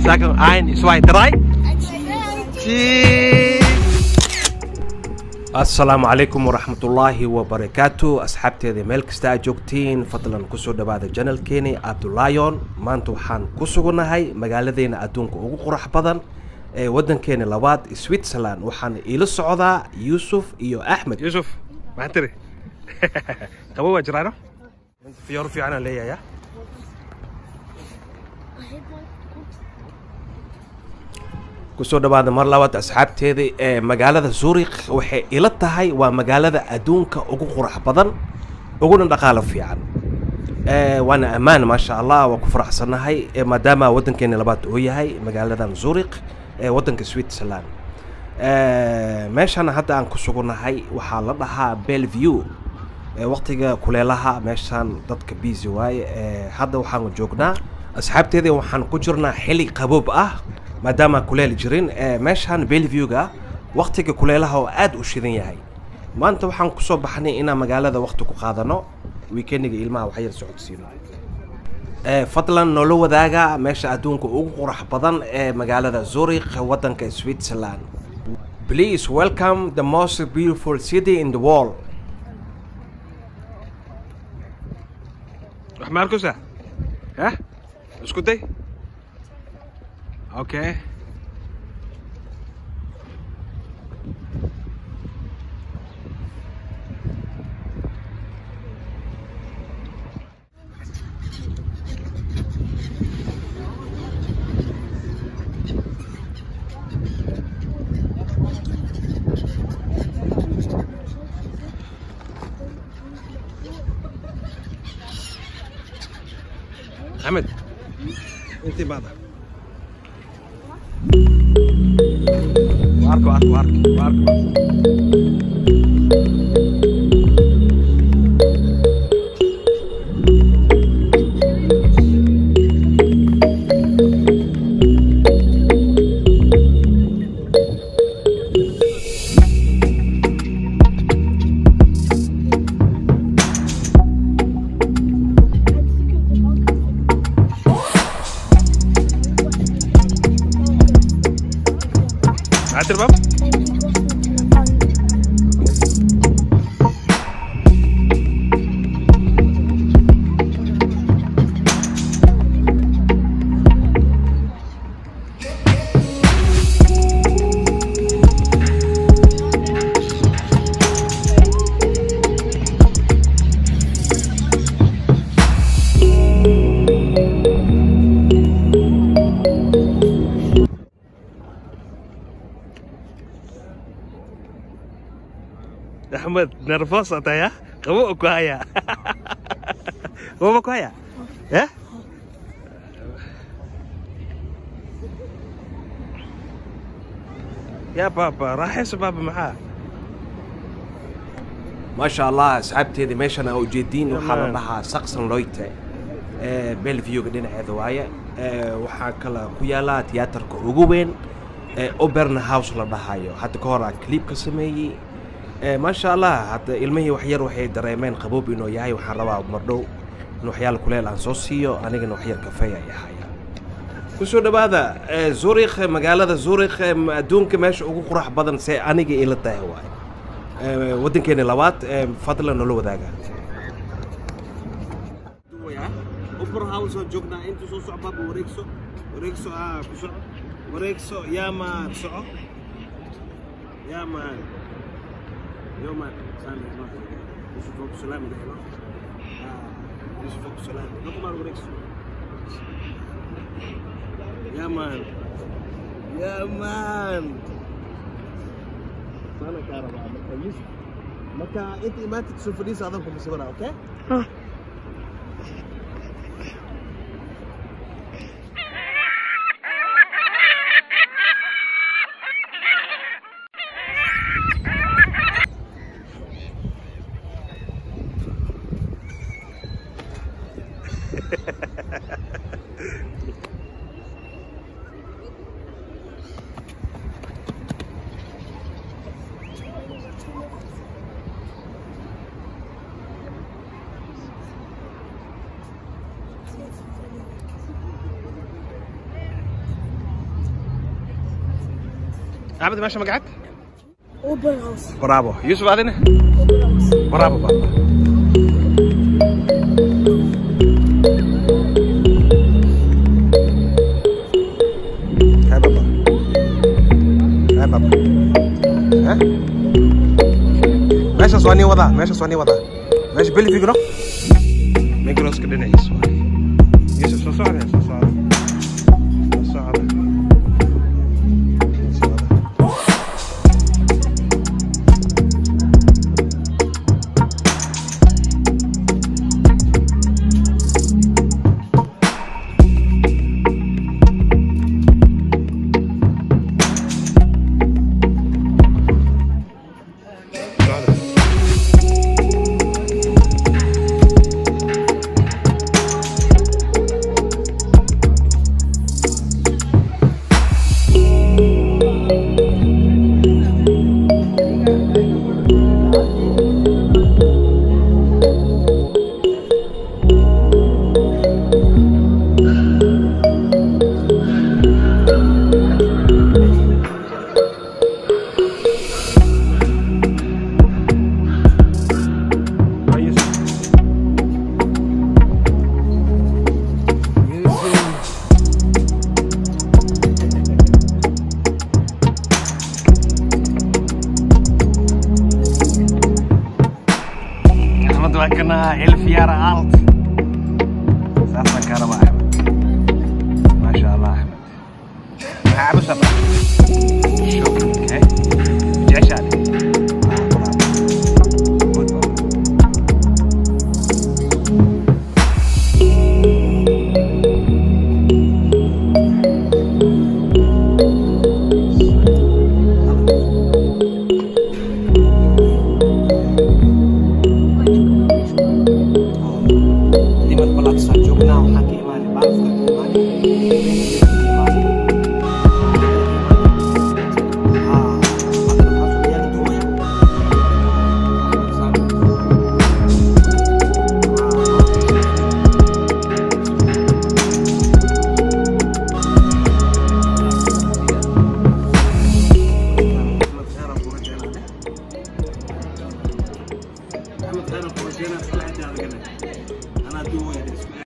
Sagen eins, zwei, drei. Cheese. asalaamu calaykum waraxmatullaahi wabarakaatu asxaabteeda meel kasta aad joogtiin fadlan kusoo dhawaada janalkeeni abdulaayon maanta waxaan ku sugannahay magaaladeena adduunka ugu qurux badan ee waddankeena labaad switzerland waxaan iila socdaa yuusuf iyo axmed yuusuf maxaa tiri qabo waa jiraano fiyoor fiicanaan leeyahay kusoo dhawaada mar labaad asxaabteeda ee magaalada zurikh waxay ila tahay waa magaalada adduunka ugu qurux badan uguna dhaqaalo fiican Eh, waana ammaan maasha allah waa ku faraxsannahay eh, maadaama waddankeena labaad uu yahay magaaladan zurikh ee waddanka switzerland Eh, meeshan hadda aan ku sugannahay waxaa la dhahaa belleview Eh, waqtiga kuleelaha meeshaan dadka busy waaye Eh, hadda waxaan joognaa asxaabteeda waxaan ku jirnaa xili qaboob ah maadaama kuleel jirin Eh, meeshaan belleviewga waqtiga kuleelaha oo aad u shidan yahay maanta waxaan kusoo baxnay inaan magaalada waqti ku qaadano weekendiga ilmaha wax yar socodsiino Eh, fadlan noola wadaaga meesha adduunka ugu qurux badan ee magaalada zurich waddanka switzerland please welcome the most beautiful city in the world wax ma arkusa ha isku day okay Ahmed intii baada arko arko arko arko معدي الباب Ahmed nervous ata ya kamu aku haya kamu aku haya ya يا بابا راح يسو بابا معاه ما شاء الله asxaabteeda meeshan aa ujeediin waxaa la dhahaa saksan loyte belviewga dhinaceeda waaye Eh, waxaa kale ku yaala tiyaatarka ugu weyn ee oberna house la dhahayo hadda ka hor aan clip ka sameeyey Eh, maasha allah hadda ilmihii wax yar waxay dareemeen qaboob inuu yahay waxaan rabaa mardhow in waxyaala kuleel aan soo siiyo anigana wax yar kafeey ay ahaya kusoo dhawaada eh, zurikh magaalada zurikh eh, adduunka meesha ugu qurux badan see aniga ila tahay waaye Eh, waddankeena labaad eh, fadlan noola wadaaga Opera House oo joognaa inta soo soco baaba wareegso wareegso ah ku soco wareegso yaa maan soco yaa maan yo maan saan dhehno yusuf oo ku salaami dhehno Ah, yusuf oo ku salaami dhoko maan wareegso yaa maan yaa maan saana kaa rabaa marka yusuf marka inta imaantid soo fadhiisa adan kuma sawira okay axmed meesha magacaad Open house. bravo yuusuf adina Open house. bravo baba Hai baba Hai baba Hah? meeshaas waa nii wadaa meeshaas waa nii wadaa meesha belfigro migroska dhinaciis waay yusuf soo socda soo socda soo socda Soo socda socda Waa Yusuf. Axmed waa kana elf jaren alt. Saasaan kaa rabaa Axmed. Maasha Allah Axmed. Maxaa cabashaa? Shopping, okay? Jeceshahay?